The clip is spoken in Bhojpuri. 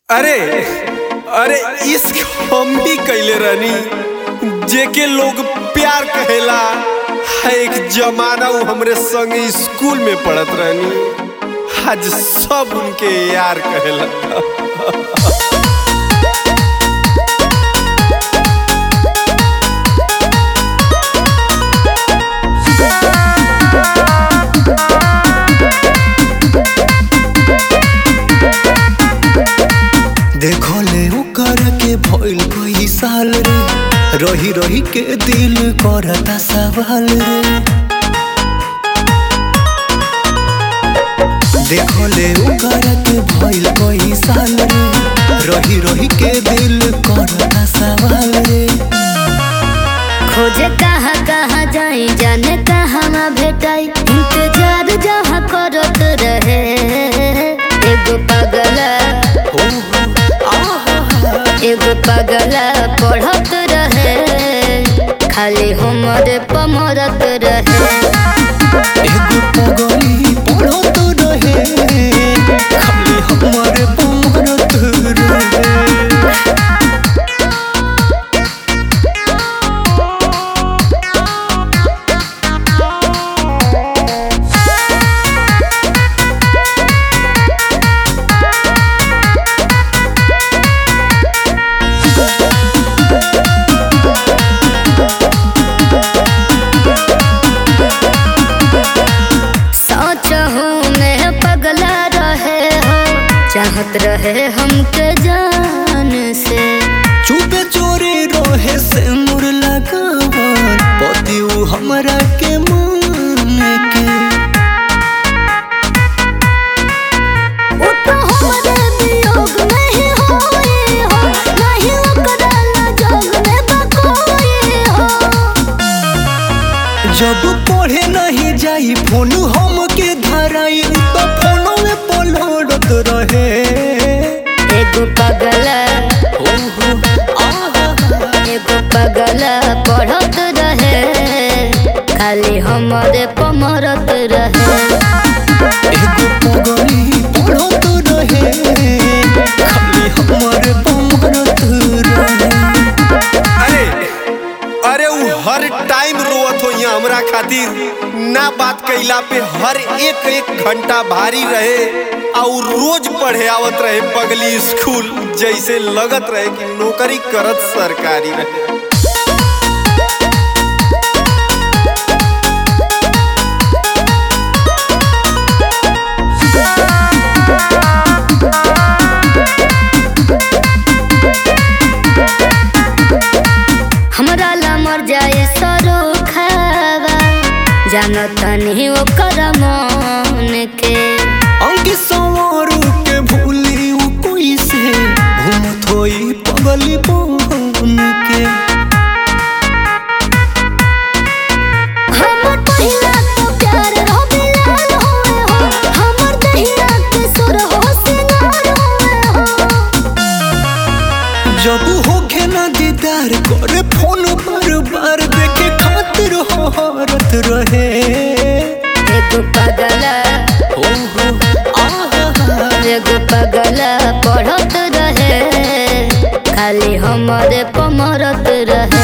अरे अरे इश्क हम भी कैले रहनी जेके लोग प्यार कहेला है एक जमाना वो हमरे संग स्कूल में पढ़त रहनी आज सब उनके यार कहेला देखो ले ओकर के भइल कई साल रे रही रही के दिल करता सवाल रे देखो ले ओकर के भइल कई साल रे रही रही के दिल करता सवाल रे खोजे कहाँ कहाँ जाई जाने कहाँ भेटाई इंतजार जहाँ करत रहे एगो पगला हो हो आहा एगो पगला पढ़त रहे खाली हमरे पमरत रहे एगो पगली पढ़त रहे खाली हमारे पमरत रहे सोच हूँ मैं पगला रहे हो चाहत रहे हमके जान से चुपे चोरी रोहे से मुर लगावन पति उ हमरा के मान के वो तो हमारे वियोग में ही होई हो नहीं ओकरा जग में बकोई हो जब पढ़े नहीं जाई फोन हम के धराई तो फोनो में पलड़त रहे एगो पगला हो हो आहा एगो पगला पढ़त रहे खाली हमारे पमरत रहे एगो पगली पढ़त रहे खाली हमारे पमरत रहे अरे अरे वो हर टाइम रोवत हो यहाँ हमरा खातिर ना बात कैला पे हर एक एक घंटा भारी रहे और रोज पढ़े आवत रहे पगली स्कूल जैसे लगत रहे कि नौकरी करत सरकारी रहे हमरा ला मर जाए सरो खावा जानत नहीं ओकर मन के अंग सवारू के भूली उ कोई से घूमत होई पगली बन के हमर पहिला तो प्यार रहो बिलाल होए हो हमर दहिया के सुर हो सिंगार होए हो जब होखे ना दीदार करे फोन बार बार देखे खातिर हरत रहे एगो पगला हो हो आहा एगो पगला पढ़त रहे खाली हमरे पमरत रहे